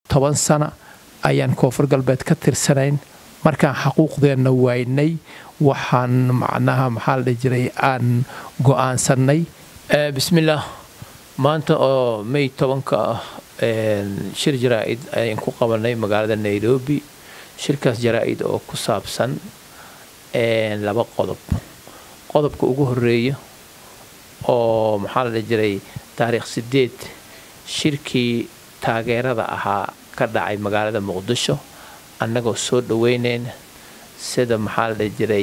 toban sano ayaan koonfur galbeed ka tirsanayn markaan xaquuqdeenna waynay waxaan macnaha maxaa la dhihi jiray aan go-aansanay bismillaah maanta oo may tobanka ah shir jaraa-id ayaan ku qabanay magaalada nairobi shirkaas jaraa-id oo ku saabsan laba qodob qodobka ugu horeeya oo maxaa la dhihi jiray taariikh sideed shirkii taageerada ahaa ka dhacay magaalada muqdisho annagoo soo dhaweyneyna sida maxaa la dhihi jiray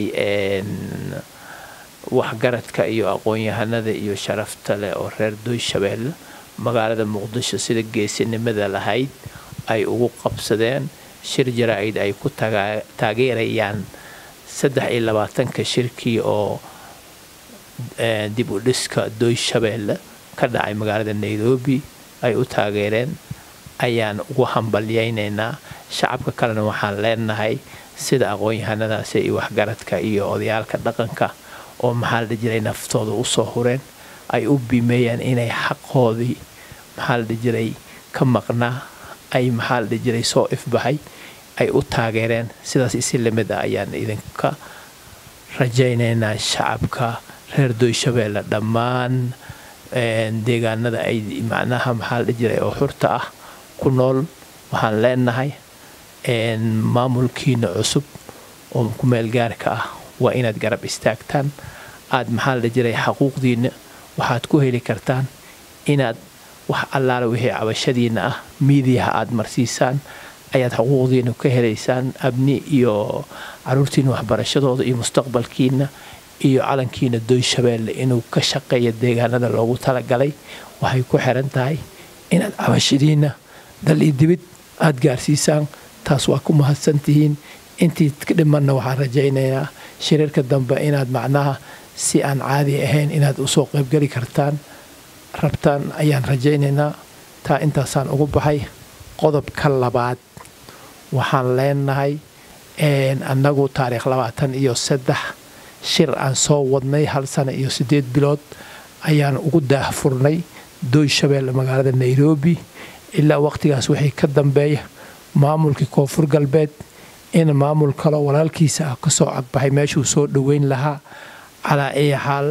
waxgaradka iyo aqoon-yahanada iyo sharafta leh oo reer dooyshabeelle magaalada muqdisho sida geesinimada lahayd ay ugu qabsadeen shir jaraa-id ay ku taageerayaan saddex iyo labaatanka shirkii oo dib u dhiska dooyshabeelle ka dhacay magaalada nairobi ay u taageereen ayaan ugu hambalyaynaynaa shacabka kalena waxaan leenahay sida aqoon-yahanadaasi iyo waxgaradka iyo odayaalka dhaqanka oo maxaa la dhihi jiray naftooda usoo hureen ay u bimeeyaan inay xaqoodii maxaa la dhihi jiray ka maqnaa ay maxaa la dhihi jiray soo ifbaxay ay u taageereen sidaas isi lamid ah ayaan idinka rajaynaynaa shacabka reer dooyshabeelle dhammaan deegaanada ay macnaha maxaa la dhihi jiray oo xurta ah ku nool waxaan leenahay maamulkiina cusub oo ku meelgaarka ah waa inaad garab istaagtaan aad maxaa la dhihi jiray xaquuqdiina waxaad ku heli kartaan inaad wax allaala wixii cabashadiina ah miidiyaha aad marsiisaan ayaad xuquuqdiina ka helaysaan abni iyo caruurtiina waxbarashadooda iyo mustaqbalkiina iyo calankiina dooyshabeelle inuu ka shaqeeya deegaanada loogu talagalay waxay ku xiran tahay inaad cabashadiina dal iyo dibid aada gaarsiisaan taas waa ku mahadsantihiin intii dhimanna waxaan rajaynayaa shiriirka dambe inaad macnaha si aan caadi ahayn inaad usoo qaybgeli kartaan rabtaan ayaan rajaynaynaa taa intaasaan ugu baxay qodobka labaad waxaan leenahay annagu taariikh labaatan iyo saddex shir aan soo wadnay hal sano iyo siddeed bilood ayaan ugu daahfurnay dooyshabeelle magaalada nairobi ilaa waqtigaas wixii ka dambeeya maamulkii koonfur galbeed in maamul kaloo walaalkiisa ah kasoo cagbaxay meeshuu soo dhoweyn lahaa calaa ay xaal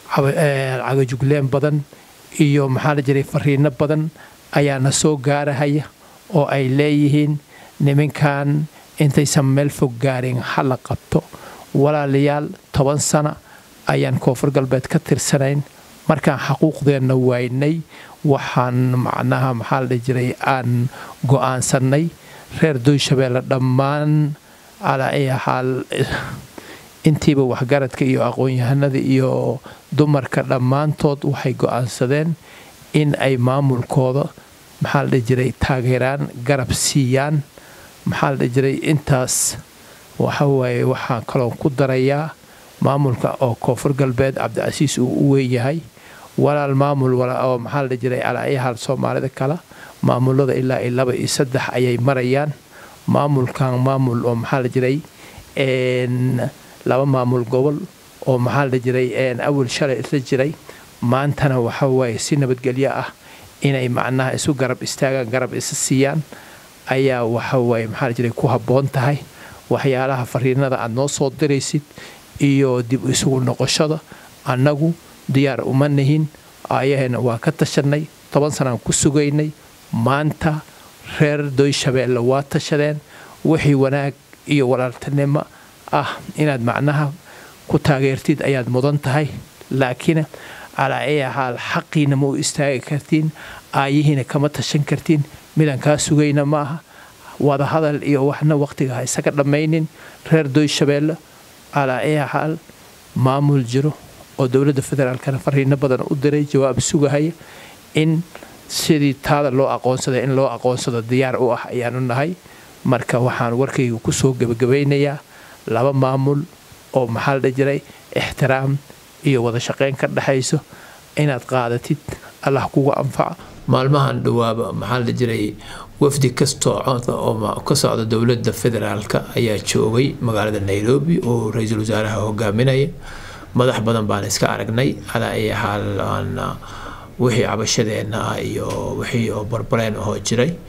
cagajugleen badan iyo maxaa la jiray fariino badan ayaana soo gaarahaya oo ay leeyihiin niminkan intaysan meel fog gaarin hala qabto walaalayaal toban sano ayaan koonfur galbeed ka tirsanayn markaan xaquuqdeenna waynay waxaan macnaha maxaa la dhihi jiray aan go-aansanay reer dooyshabeelle dhammaan calaa ay xaal intiiba waxgaradka iyo aqoon-yahanada iyo dumarka dhammaantood waxay go-aansadeen in ay maamulkooda maxaa la dhihi jiray taageeraan garab siiyaan maxaa la dhihi jiray intaas waxawaaye waxaan kaloon ku darayaa maamulka oo koonfur galbeed cabdicasiis uu u weynyahay walaal maamul oo maxaa la dhihi jiray calaa ay xaal soomaalida kale maamulada ilaa iyo laba iyo saddex ayay marayaan maamulkan maamul oo maxaa la jiray laba maamul gobol oo maxaa la jiray awal shalay isla jiray maantana waxa waaye si nabadgelyo ah inay macnaha isu garab istaagaan garab isa siiyaan ayaa waxa waaye maxaa la jiray ku habboon tahay waxyaalaha fariinada aad noo soo diraysid iyo dib isugu noqoshada annagu diyaar uma nihin ayaheena waa ka tashanay toban sanaan ku sugaynay maanta reer dooyshabeelle waa tashadeen wixii wanaag iyo walaaltinimo ah inaad macnaha ku taageertid ayaad mudan tahay laakiin calaa ay xaal xaqiina ma u istaagi kartiin aayihiina kama tashan kartiin midaan kaa sugayna ma aha wadahadal iyo waxna waqtiga ha isaga dhammaynin reer dooyshabeelle calaa ay xaal maamul jiro oo dowladda federaalkana fariino badan u diray jawaab sugahaya in sidii taada loo aqoonsaday in loo aqoonsado diyaar u ah ayaanu nahay marka waxaan warkayga kusoo gebagabaynayaa laba maamul oo maxaa la dhihi jiray ixtiraam iyo wada shaqayn ka dhexayso inaad qaadatid allah kugu anfaca maalmahan dhawaaba maxaa la jiray wafdi kastoo cooda oo ka socda dowladda federaalka ayaa joogay magaalada nairobi oo ra-iisul wasaaraha hogaaminaya madax badan baan iska aragnay calaa ay xaal wixii cabashadeenna ah iyo wixii oo barbareen ahoo jiray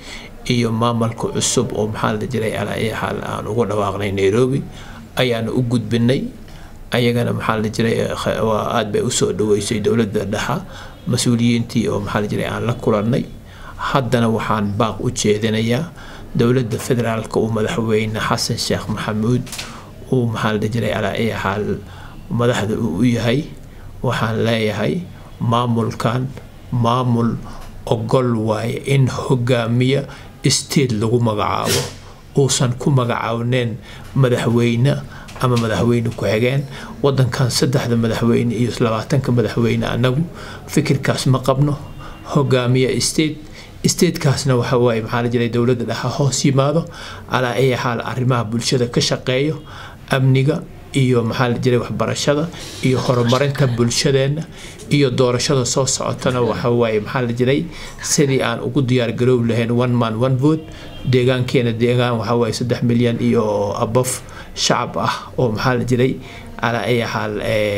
iyo maamulka cusub oo maxaa la jiray alaayaxaal aan ugu dhawaaqnay nairobi ayaanu u gudbinay ayagana maxaa la jiray waa aada bay usoo dhaweysay dowladda dhexa mas-uuliyiintii oo maxaa la jiray aan la kulannay haddana waxaan baaq u jeedinayaa dowladda federaalka uu madaxweyne xasan sheekh maxamuud uu maxaa la jiray alaayaxaal madaxda uu u yahay waxaan leeyahay maamulkan maamul ogol waaye in hogaamiya state lagu magacaabo uusan ku magacaabneen madaxweyne ama madaxweyne ku-xigeen wadankan saddexda madaxweyne iyo labaatanka madaxweyne anagu fikirkaas ma qabno hogaamiya state statekaasna waxa waaye maxaa la jiray dowladda dhexa hoos yimaado calaa ay xaal arrimaha bulshada ka shaqeeyo amniga iyo maxaa la jiray waxbarashada iyo horumarinta bulshadeenna iyo doorashada soo socotana waxa waaye maxaa la jiray sidii aan ugu diyaar garoob lahayn one man one vote deegaankeena deegaan waxa waaye saddex milyan iyo abof shacab ah oo maxaa la jiray calaa ay xaal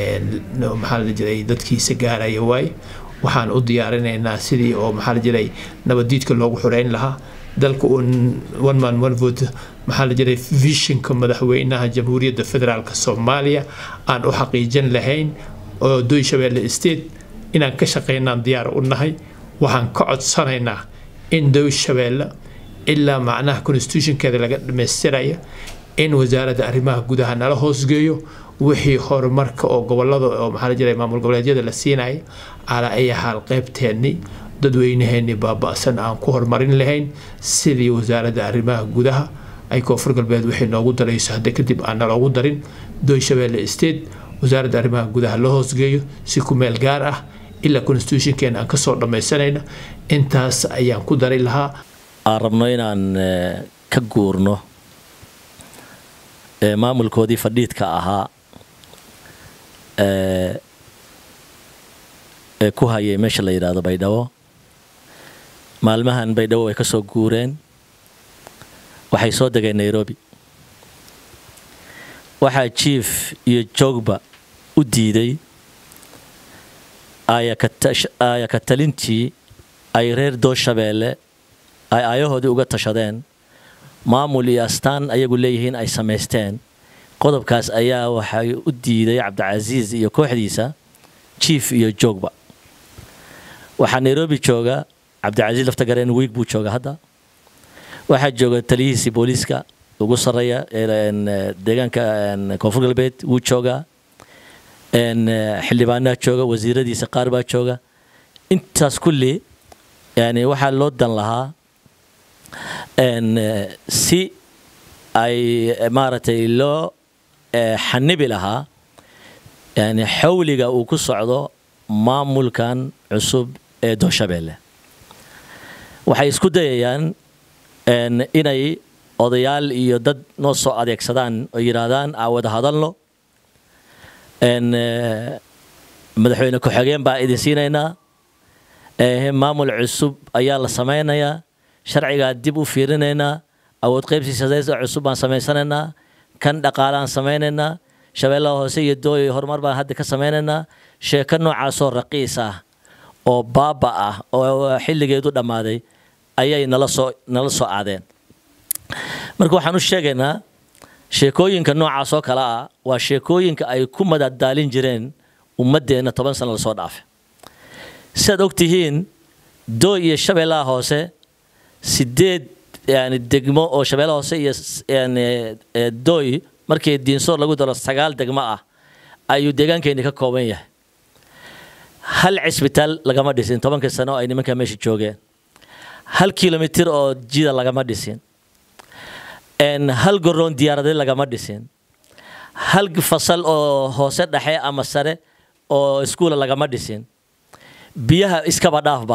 maxaa la jiray dadkiisa gaaraya waaye waxaan u diyaarinaynaa sidii oo maxaa la jiray nabadiidka loogu xoreyn lahaa dalka uun one man one vote maxaa la jiray vishinka madaxweynaha jamhuuriyadda federaalk soomaaliya aan u xaqiijin lahayn oo doy shabeelle state inaan ka shaqeynaan diyaar u nahay waxaan ka codsanaynaa in doy shabeelle ilaa macnaha constitutionkeeda laga dhamaystiraya in wasaaradda arrimaha gudaha nala hoosgeeyo wixii horumarka oo gobolada oo maxaa la jiray maamul goboleedyada la siinaya calaa ay xaal qaybteennii dadweynaheennii baaba-san aan ku horumarin lahayn sidii wasaaradda arrimaha gudaha ay koonfur galbeed wixii noogu darayso hadda kadib aan naloogu darin doy shabeelle state wasaaradda arrimaha gudaha la hoosgeeyo si ku meel gaar ah ilaa constitutionkeena aan kasoo dhammaysanayna intaas ayaan ku dari lahaa aan rabno inaan ka guurno maamulkoodii fadhiidka ahaa ee ku hayay meesha la yidhaahdo baydhabo maalmahan baydhabo way ka soo guureen waxay soo degeen nairobi waxaa jief iyo joogba u diiday aaya ka talintii ay reer dooshabeelle ay aayahoodii uga tashadeen maamul iyo astaan ayagu leeyihiin ay samaysteen qodobkaas ayaa waxay u diiday cabdicasiis iyo kooxdiisa jief iyo joogba waxaa nairobi jooga cabdicasiis laftagareen wiig buu jooga hadda waxaa jooga taliyihiisii booliiska ugu sarreeya deegaanka koonfur galbeed wuu joogaa xildhibaanaha jooga wasiiradiisa qaar baa jooga intaas kulli yani waxaa loo dan lahaa si ay maaragtay loo xanibi lahaa yani xawliga uu ku socdo maamulkan cusub ee dooshabeelle waxay isku dayayaan inay odayaal iyo dad noo soo adeegsadaan oo yidhaahdaan aa wada hadalno madaxweyne ku-xigeen baa idin siinaynaa maamul cusub ayaa la samaynayaa sharcigaa dib u fiirinaynaa awood qaybsiisadeeda cusub baan samaysanaynaa kan dhaqaalaan samaynaynaa shabeellaha hoose iyo dooy horumar baan hadda ka samaynaynaa sheeko noocaasoo raqiis ah oo baaba ah oo xilligeedu dhammaaday ayay nala soo nala soo aadeen marka waxaan u sheegaynaa sheekooyinka noocaas oo kale ah waa sheekooyinka ay ku madadaalin jireen ummaddeenna toban sano lasoo dhaafay siaad og tihiin dooy iyo shabeellaha hoose sideed yani degmo oo shabeellaha hoose iyo yani dooy markii diinsoor lagu daro sagaal degmo ah ayuu deegaankeeni ka kooban yahay hal cisbitaal lagama dhisin tobankii sano ay nimanka meesha joogeen hal kilomitir oo jida lagama dhisin hal goroon diyaaradeed lagama dhisin hal fasal oo hoose dhexe ama sare oo iskuula lagama dhisin biyaha iskaba dhaafba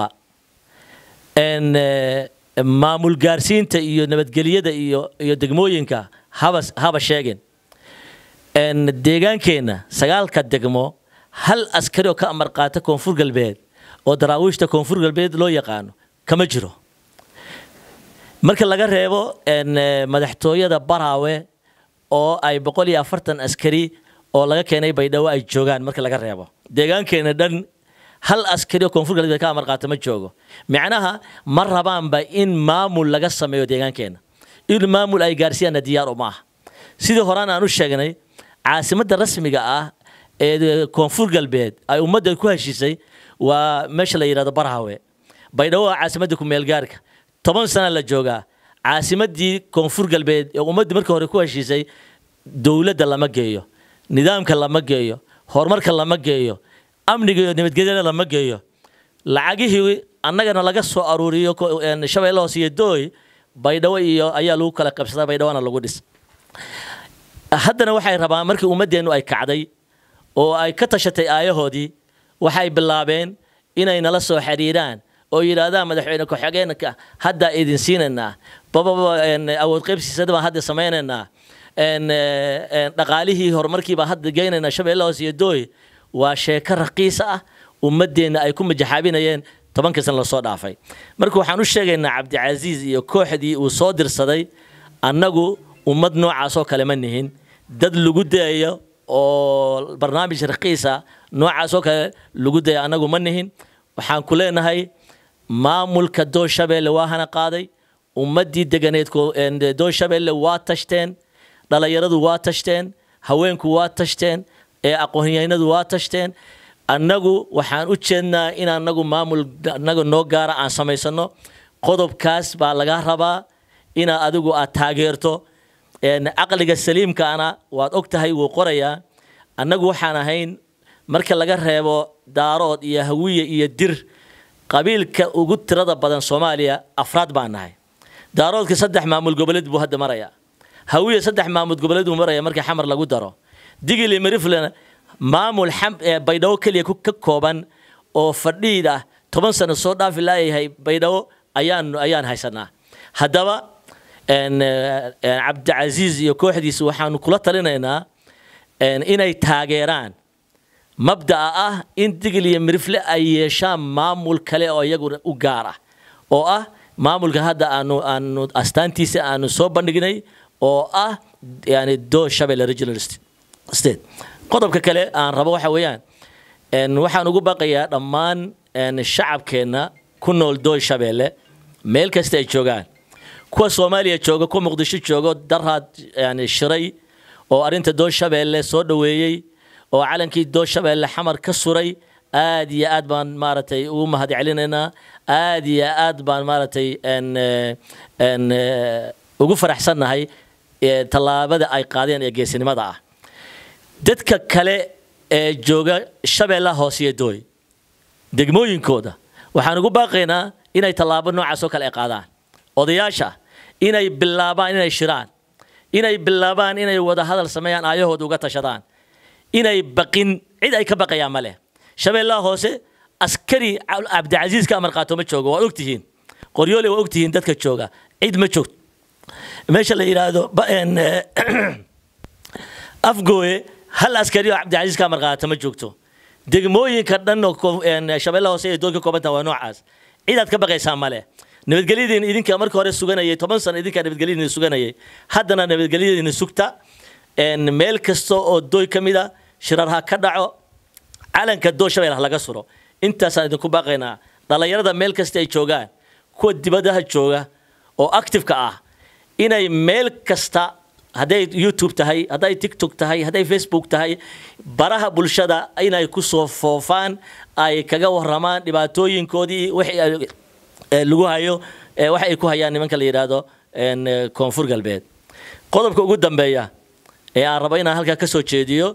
maamul gaarsiinta iyo nabadgelyada iyo iyo degmooyinka haba haba sheegin deegaankeenna sagaalka degmo hal askari oo ka amar qaata koonfur galbeed oo daraawiishta koonfur galbeed loo yaqaano kama jiro marka laga reebo madaxtooyada baraawe oo ay boqol iyo afartan askari oo laga keenay baydhabo ay joogaan marka laga reebo deegaankeena dhan hal askari oo koonfur galbeed ka amar qaata ma joogo macnaha ma rabaanba in maamul laga sameeyo deegaankeenna in maamul ay gaarsiiyaanna diyaar uma aha sidii horaan aan u sheegnay caasimadda rasmiga ah ee koonfur galbeed ay ummadda ku heshiisay waa meesha la yidhahdo barhawe baydhabo waa caasimadda kumeelgaarka toban sana la joogaa caasimaddii koonfur galbeed ee ummaddii markii hore ku heshiisay dowladda lama geeyo nidaamka lama geeyo horumarka lama geeyo amniga iyo nabadgelyada lama geeyo lacagihii annagana laga soo aruuriyo shabeelle hoose iyo dooy baydhabo iyo ayaa lagu kala qabsadaa baydhabona lagu dhis haddana waxay rabaan markii ummaddeennu ay kacday oo ay ka tashatay aayahoodii waxay bilaabeen inay nala soo xiriiraan oo yidhaahdaan madaxweyne ku-xigeenka hadda idin siinaynaa bababa awood qaybsiisada baan hadda samaynaynaa dhaqaalihii horumarkii baan hadda geynaynaa shabeelle hoose iyo dooy waa sheeko raqiisa ah ummaddeenna ay ku majaxaabinayeen tobankii sana lasoo dhaafay marka waxaan u sheegaynaa cabdicasiis iyo kooxdii uu soo dirsaday annagu ummad noocaasoo kale ma nihin dad lagu dayayo oo barnaamij raqiisa noocaasoo kale lagu daya annagu ma nihin waxaan ku leenahay maamulka doo shabeelle waa hana qaaday ummaddii deganeed doo shabeelle waa tashteen dhalinyaradu waa tashteen haweenku waa tashteen ee aqoonyahanadu waa tashteen annagu waxaan u jeednaa in annagu maamul annaga noo gaara aan samaysano qodobkaas baa laga rabaa inaad adigu aad taageerto caqliga saliimkaana waad og tahay wuu qorayaa annagu waxaan ahayn marka laga reebo daarood iyo hawiye iyo dir qabiilka ugu tirada badan soomaaliya afraad baan nahay daaroodka saddex maamul goboleed buu hadda marayaa hawiye saddex maamul goboleed buu maraya markii xamar lagu daro digili mariflena maamul baydhabo keliya ka kooban oo fadhiid ah toban sano soo dhaafi laayahay baydhabo ayaan ayaan haysanaa haddaba cabdicasiis iyo kooxdiisa waxaanu kula talinaynaa inay taageeraan mabda'a ah in digil iyo mirifle ay yeeshaan maamul kale oo iyaguna u gaar ah oo ah maamulka hadda aanu aanu astaantiisa aanu soo bandhignay oo ah yani doo shabelle regional state qodobka kale aan rabo waxa weeyaan waxaan ugu baqayaa dhammaan shacabkeenna ku nool doo shabeelle meel kasta ay joogaan kuwa soomaaliya jooga kuwa muqdisho jooga daraad yani shiray oo arrinta doo shabeelle soo dhoweeyey oo calankii doo shabeelle xamar ka suray aad iyo aad baan maaragtay ugu mahad celinaynaa aad iyo aad baan maaragtay ugu faraxsannahay tallaabada ay qaadeen ee geesinimada ah dadka kale ee jooga shabeellaha hoose iyo dooy degmooyinkooda waxaan ugu baaqaynaa inay tallaabo noocaas oo kale ay qaadaan odayaasha inay bilaabaan inay shiraan inay bilaabaan inay wada hadal sameeyaan aayahooda uga tashadaan inay baqin cid ay ka baqayaan ma leh shabeellaha hoose askari cabdicasiis ka amar qaato ma joogo waad ogtihiin qoryoole waa ogtihiin dadka jooga cid ma joogto meesha la yidhaahdo afgooye hal askari oo cabdicasiis ka amar qaata ma joogto degmooyinka dhan oo shabeellaha hoose ee doolka koobanta waa noocaas cidaad ka baqaysaa ma leh nabadgelyadiin idinka marka hore suganayay toban sano idinkaa nabadgelyadiina suganayay haddana nabadgelyadiina sugta meel kasta oo dooy ka mid a shirar ha ka dhaco calanka doo shabeel ha laga suro intaasaan idinku baaqaynaa dhallinyarada meel kasta ay joogaan kuwa dibadaha jooga oo activeka ah inay meel kasta hadday youtube tahay hadday tiktok tahay hadday facebook tahay baraha bulshada inay ku soo foofaan ay kaga waramaan dhibaatooyinkoodii wixii lagu hayo waxa ay ku hayaan nimanka la yidhaahdo koonfur galbeed qodobka ugu dambeeya ee aan rabo inaan halkaa ka soo jeediyo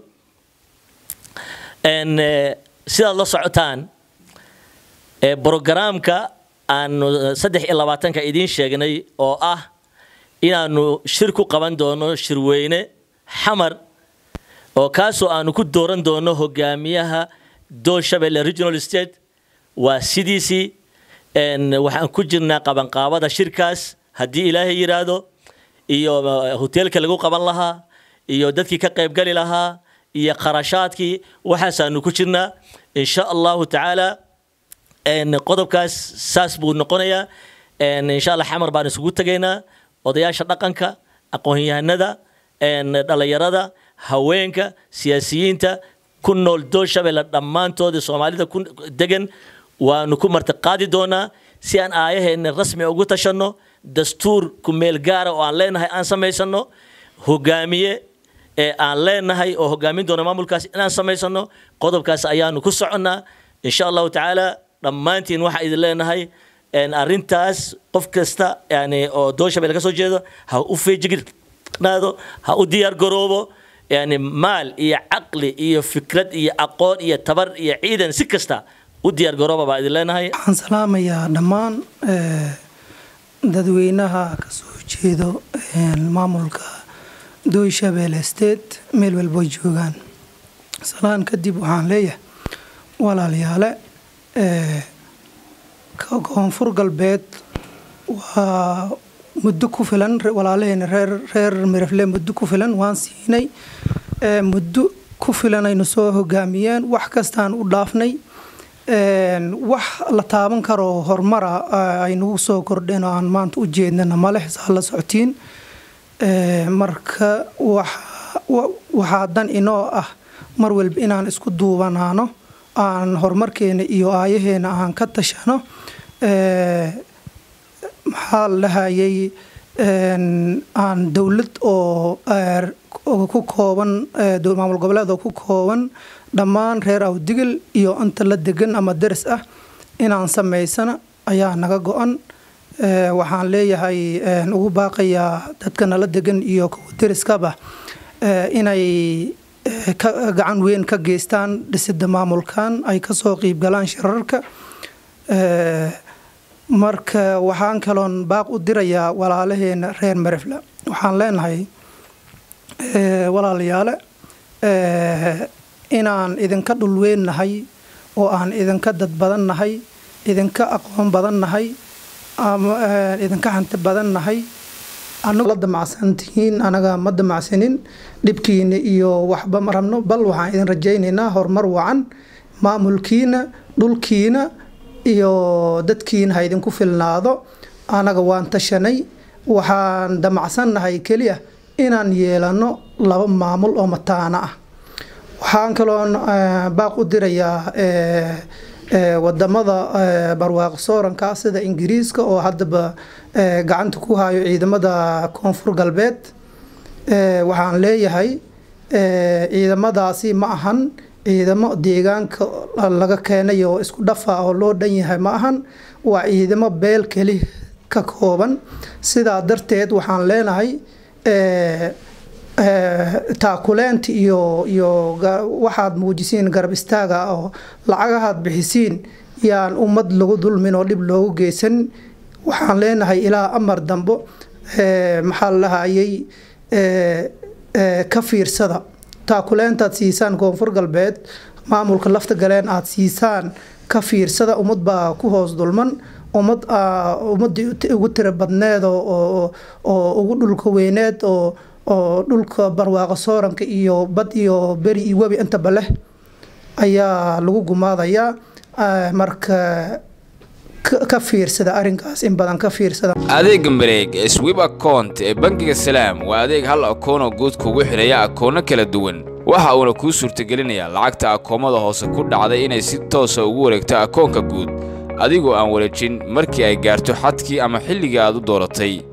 sidaad la socotaan brogaraamka aanu saddex iyo labaatanka idiin sheegnay oo ah inaanu shir ku qaban doono shirweyne xamar oo kaasoo aanu ku dooran doono hogaamiyaha doo shabelle regional state waa sidiisii waxaan ku jirnaa qabanqaabada shirkaas haddii ilaahay yidhaahdo iyo hoteelka lagu qaban lahaa iyo dadkii ka qaybgali lahaa iyo kharashaadkii waxaasaanu ku jirnaa insha allahu tacaala qodobkaas saas buu noqonayaa insha allah xamar baan isugu tegaynaa odayaasha dhaqanka aqoon-yahanada dhallinyarada haweenka siyaasiyiinta ku nool doorshabeelle dhammaantoodii soomaalida ku degan waanu ku martiqaadi doonaa si aan aayaheenna rasmi ugu tashanno dastuur ku meel gaara oo aan leenahay aan samaysano hogaamiye ee aan leenahay oo hogaamin doona maamulkaas inaan samaysano qodobkaas ayaanu ku soconnaa insha allahu tacaala dhammaantiin waxaa idin leenahay arrintaas qof kasta yani oo doorshabelle ka soo jeedo ha u feejignaado ha u diyaar garoobo yani maal iyo caqli iyo fikrad iyo aqoon iyo tabar iyo ciidan si kasta u diyaar garooba baa idin leenahay waxaan salaamayaa dhammaan dadweynaha ka soo jeedo maamulka dooyshabelle state meel walboy joogaan salaan kadib waxaan leeyahay walaalayaale koonfur galbeed waa muddo ku filan walaalaheena reer reer mirafle muddo ku filan waan siinay muddo ku filan aynu soo hogaamiyeen wax kastaan u dhaafnay wax la taaban karo horumara aynugu soo kordheen oo aan maanta u jeednana maleh saa la socotiin marka waxaa dan inoo ah mar walba inaan isku duubanaano aan horumarkeena iyo aayaheena aan ka tashano maxaa la dhahayay aan dowlad oo ku kooban maamul goboleed oo ku kooban dhammaan reer awdigil iyo inta la degan ama deris ah inaan samaysana ayaa naga go-an waxaan leeyahay ugu baaqayaa dadka nala degan iyo kuwa deriskaba inay gacan weyn ka geystaan dhisida maamulkan ay kasoo qiibgalaan shirarka marka waxaan kaloon baaq u dirayaa walaalaheena reer marefla waxaan leenahay walaalayaale inaan idinka dhulweynnahay oo aan idinka dad badan nahay idinka aqoon badan nahay idinka hanti badan nahay la damacsantihiin anaga ma damacsanin dhibkiina iyo waxba ma rabno bal waxaan idin rajaynaynaa horumar wacan maamulkiina dhulkiina iyo dadkiina ha idinku filnaado anaga waan tashanay waxaan damacsannahay keliya inaan yeelano laba maamul oo mataana ah waxaan kaloon baaq u dirayaa wadamada barwaaqo sooranka sida ingiriiska oo haddaba gacanta ku hayo ciidamada koonfur galbeed waxaan leeyahay ciidamadaasi ma ahan ciidamo deegaanka laga keenay oo isku dhafa oo loo dhan yahay ma ahan waa ciidamo beel keli ka kooban sidaa darteed waxaan leenahay taakuleenta iyo iyo waxaad muujisiin garab istaaga oo lacagahaad bixisiin yaan ummad lagu dulmin oo dhib loogu geysan waxaan leenahay ilaa amar dambo maxaa la dhahayay ka fiirsada taakuleentaad siisaan koonfur galbeed maamulka lafta galeen aad siisaan ka fiirsada ummad baa ku hoos dulman ummad ummadii ugu tira badneed oo ugu dhulka weyneed oo oo dhulka barwaaqo sooranka iyo bad iyo beri iyo webi intaba leh ayaa lagu gumaadayaa marka ka fiirsada arrinkaas in badan ka fiirsada adeega mareeg ee swib account ee bangiga salaam waa adeeg hal akoonoo guud kugu xidhaya akoono kala duwan waxa uuna kuu suurtagelinayaa lacagta akoomada hoose ku dhacday inay si toosa ugu wareegto akoonka guud adigoo aan wareejin markii ay gaarto xadkii ama xilligii aad u dooratay